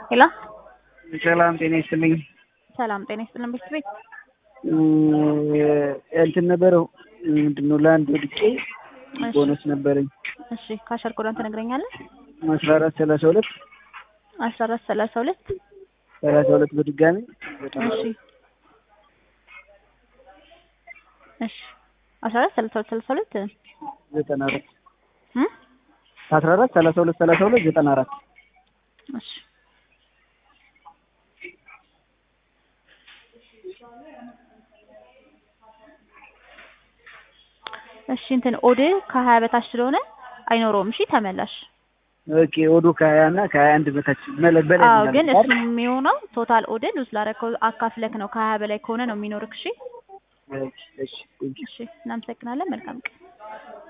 ሄሎ ሰላም ጤና ይስጥልኝ። ሰላም ጤና ይስጥልን ቤት ቤት እንትን ነበረው ምንድን ነው ለአንድ ወድቄ እሺ ቦነስ ነበረኝ እሺ ካሸር ኮዳን ትነግረኛለህ? አስራ አራት ሰላሳ ሁለት አስራ አራት ሰላሳ ሁለት ሰላሳ ሁለት በድጋሚ እሺ እሺ አስራ አራት ሰላሳ ሁለት ሰላሳ ሁለት ዘጠና አራት እ አስራ አራት ሰላሳ ሁለት ሰላሳ ሁለት ዘጠና አራት እሺ እሺ እንትን ኦድ ከሀያ በታች ስለሆነ አይኖረውም። እሺ ተመላሽ። ኦኬ ኦዶ ከሀያ እና ከሀያ አንድ በታች መለ- በላይ አዎ ምናምን ግን አይደል? እሱ የሚሆነው ቶታል ኦድን ውስጥ ላደረከው አካፍለክ ነው። ከሀያ በላይ ከሆነ ነው የሚኖርክ። እሺ እሺ እሺ ቴንኪው። እሺ እናመሰግናለን። መልካም ቀን